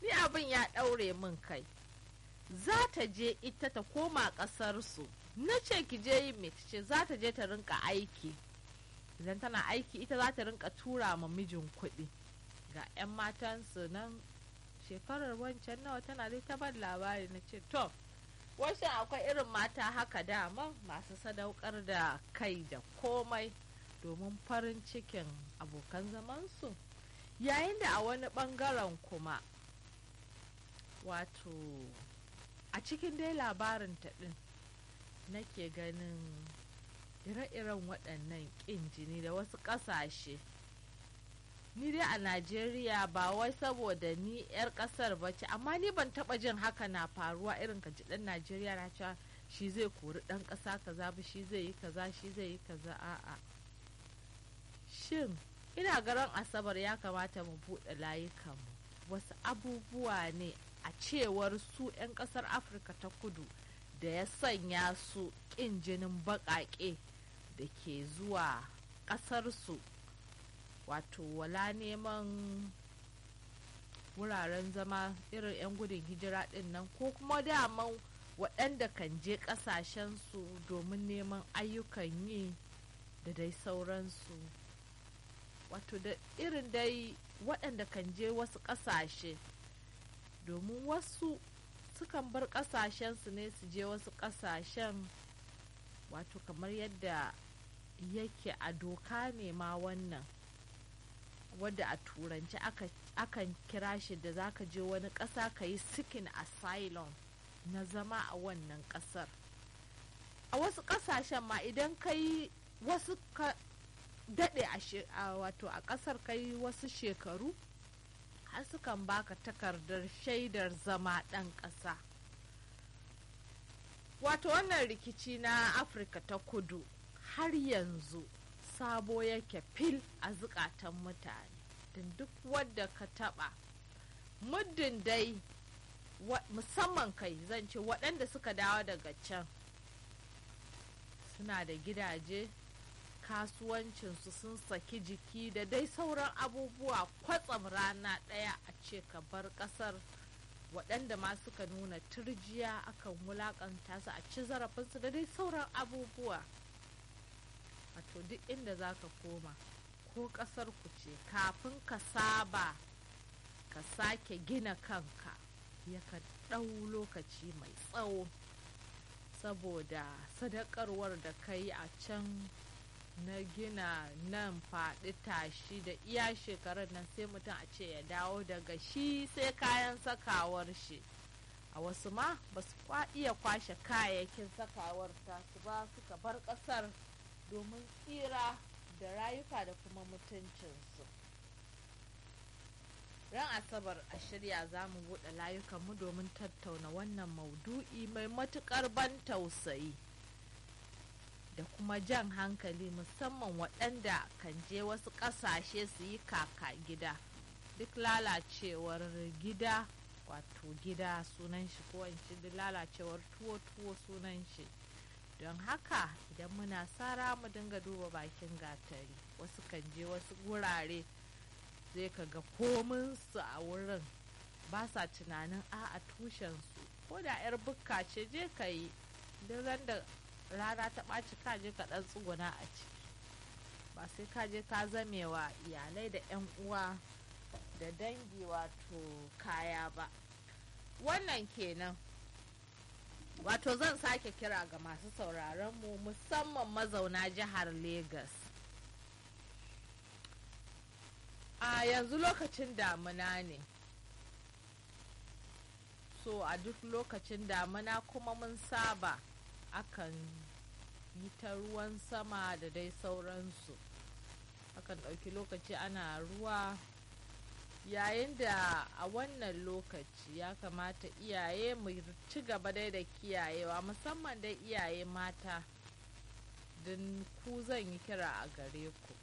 ni abin ya ɗaure min kai za ta je ita ta koma ƙasarsu na ce ki je yi mai ce za ta je ta rinka aiki idan tana aiki ita za ta rinka tura ma mijin kuɗi ga 'yan matansu nan shekarar wancan nawa tana dai ta ban labari na ce to wasu akwai irin mata haka dama masu sadaukar da kai da komai domin farin cikin abokan zamansu yayin da a wani bangaren kuma wato a cikin dai labarin ta ɗin nake ganin ire-iren waɗannan ƙin jini da wasu ƙasashe ni dai a najeriya ba wai saboda ni 'yar ƙasar ba ce amma ni ban taɓa jin haka na faruwa irin ka ji ɗan najeriya na cewa shi zai kori ɗan ƙasa kaza ba shi zai yi kaza shi zai yi kaza a'a shin ina garan asabar ya kamata mu buɗe layukanmu wasu abubuwa ne a cewar su 'yan ƙasar afirka ta kudu da ya sanya su ƙin jinin baƙaƙe da ke zuwa ƙasarsu wato wala neman wuraren zama irin 'yan gudun hijira ɗin nan ko kuma daman waɗanda kan je ƙasashensu domin neman ayyukan yi da dai sauransu wato da irin dai waɗanda kan je wasu ƙasashe domin wasu sukan bar ƙasashensu ne su je wasu ƙasashen wato kamar yadda yake a doka ne ma wannan wadda a turanci akan kira shi da zaka je wani ƙasa ka yi sikin asylum na zama a wannan ƙasar a wasu ƙasashen ma idan ka yi wasu ka daɗe a wato a ƙasar ka yi wasu shekaru har sukan baka takardar shaidar zama ɗan ƙasa wato wannan rikici na afirka ta kudu har yanzu sabo yake fil a zukatan mutane don duk wadda ka taɓa muddin dai musamman kai zan ce waɗanda suka dawo daga can suna da gidaje kasuwancinsu sun saki jiki da dai sauran abubuwa kwatsam rana ɗaya a ce ka bar ƙasar waɗanda ma suka nuna turjiya akan wulaƙanta su a ci zarafinsu da dai sauran abubuwa wato duk inda za ka koma ko ƙasar ku ce kafin ka saba ka sake gina kanka yakan ɗau lokaci mai tsawo saboda sadakarwar da ka yi a can na gina nan faɗi tashi da iya shekarun nan sai mutum a ce ya dawo daga shi sai kayan sakawar shi a wasu ma ba su iya kwashe kayayyakin sakawar tasu ba suka bar ƙasar domin tsira da rayuka da kuma mutuncinsu ran asabar a shirya za mu buɗe layukanmu domin tattauna wannan maudu'i mai matuƙar ban tausayi da kuma jan hankali musamman waɗanda kan je wasu ƙasashe su yi kaka gida duk lalacewar gida wato gida sunan shi ko duk lalacewar tuwo-tuwo sunan shi don haka idan muna sara mu dinga duba bakin gatari wasu kan je wasu wurare zai ka ga kominsu a wurin ba sa tunanin a a tushensu ko da 'yar bukka ce je ka yi duk da rana ta ɓaci ka je ka ɗan tsuguna a ciki ba sai ka je ka zamewa iyalai da 'yan uwa da dangi wato kaya ba wannan kenan wato zan sake kira ga masu sauraron mu musamman mazauna jihar Legas. a yanzu lokacin damuna ne so a duk lokacin damuna kuma mun saba akan yi ta ruwan sama da dai sauransu akan ɗauki lokaci ana ruwa yayin da a wannan lokaci ya kamata iyaye mu ci gaba dai da kiyayewa musamman dai iyaye mata don ku zan yi kira a gare ku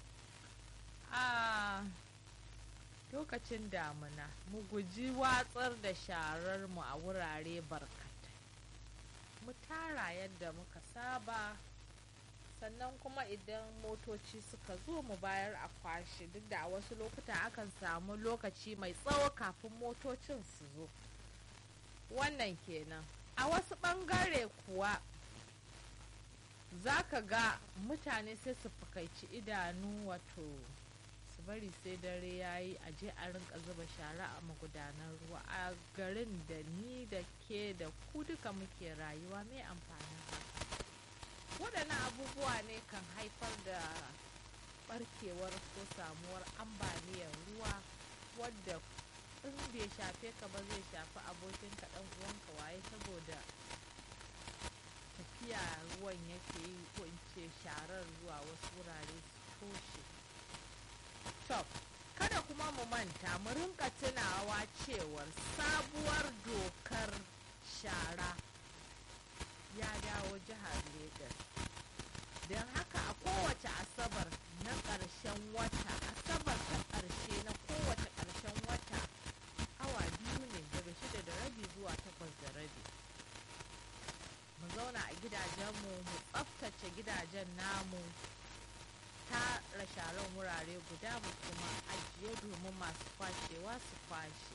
a lokacin damuna mu guji watsar da sharar mu a wurare barkatai mu tara yadda muka saba sannan kuma idan motoci suka zo mu bayar a kwashe duk da a wasu lokuta akan samu lokaci mai tsawo kafin motocin su zo wannan kenan a wasu ɓangare kuwa za ka ga mutane sai su fakaici idanu wato su bari sai dare ya yi a je a rinka zuba shara a magudanan ruwa a garin da ni da ke da ku duka muke rayuwa mai amfanin waɗannan abubuwa ne kan haifar da barkewar ko samuwar ambaliyar ruwa wadda in bai shafe ka ba zai shafi abokin ka ɗan uwanka waye saboda tafiya ruwan yake yi ko in ce sharar zuwa wasu wurare su toshe top kada kuma mu manta mu rinka tunawa cewar sabuwar dokar shara ya dawo jihar Legas. don haka a kowace asabar na ƙarshen wata asabar ta ƙarshe na kowace ƙarshen wata awa biyu ne daga shida da rabi zuwa takwas da rabi mu zauna a gidajenmu mu tsaftace gidajen namu tara sharan wurare guda mu kuma ajiye domin masu kwashewa su kwashe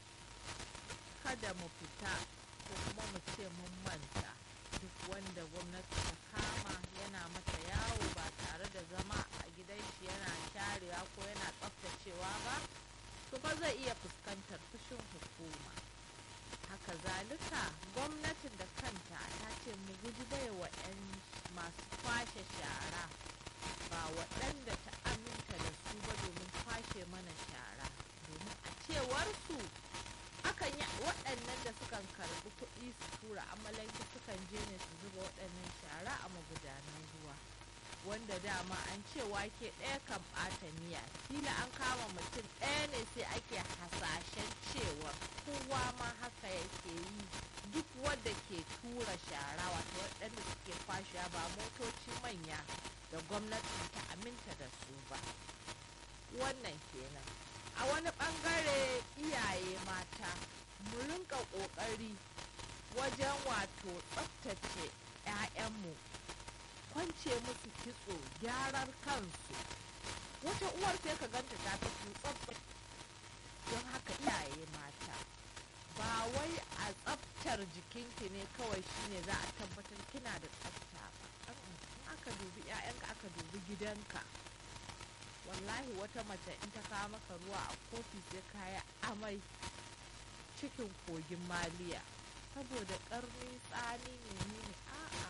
kada mu fita ko kuma mu ce mun manta duk wanda gwamnati ta kama yana mata yawo ba tare da zama a gidan shi yana sharewa ko yana tsaftacewa ba to ba zai iya fuskantar fushin hukuma haka zalika gwamnatin da kanta ta ce mu guji baiwa 'yan masu kwashe shara ba waɗanda ta aminta da su ba domin kwashe mana shara domin a cewar su akan yi waɗannan da sukan karɓi kuɗi su tura amalanke sukan je ne su zuba waɗannan shara a magudanan ruwa wanda dama an ce wake ɗaya kan ɓata miya kila an kama mutum ɗaya ne sai ake hasashen cewa kowa ma haka yake yi duk wanda ke tura shara wato waɗanda suke kwashewa ba motoci manya da gwamnati ta aminta da su ba wannan kenan a wani ɓangare iyaye mata mu rinka ƙoƙari wajen wato tsaftace 'ya'yanmu kwance musu kitso gyarar kansu wata uwar sai ka ganta ta fi tsafta don haka iyaye mata ba wai a tsaftar jikinki ne kawai shine za a tabbatar kina da tsafta ba in aka dubi 'ya'yanka aka dubi gidanka wallahi wata mace in ta kawo maka ruwa a kofi sai kaya amai cikin kogin maliya saboda karni tsani ne ne a'a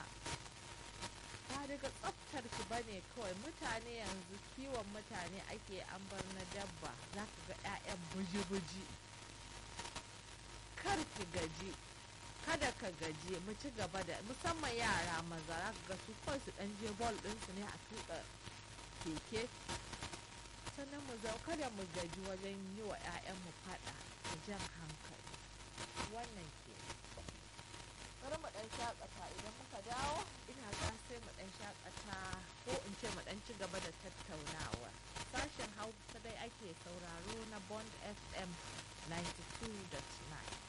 ba daga tsaftar ki bane kawai mutane yanzu kiwon mutane ake an bar na dabba za ka ga 'ya'yan buji-buji kar ki gaji kada ka gaji mu ci gaba da musamman yara maza za ka ga su kawai su dan je bol ɗinsu ne a tuka keke sannan mu zau kada mu gaji wajen yi wa 'ya'yanmu fada da jan hankali wannan ke bari mu dan shakata idan muka dawo ina ga sai mu dan shakata ko in ce mu dan ci gaba da tattaunawa sashen hausa dai ake sauraro na bond fm 92.9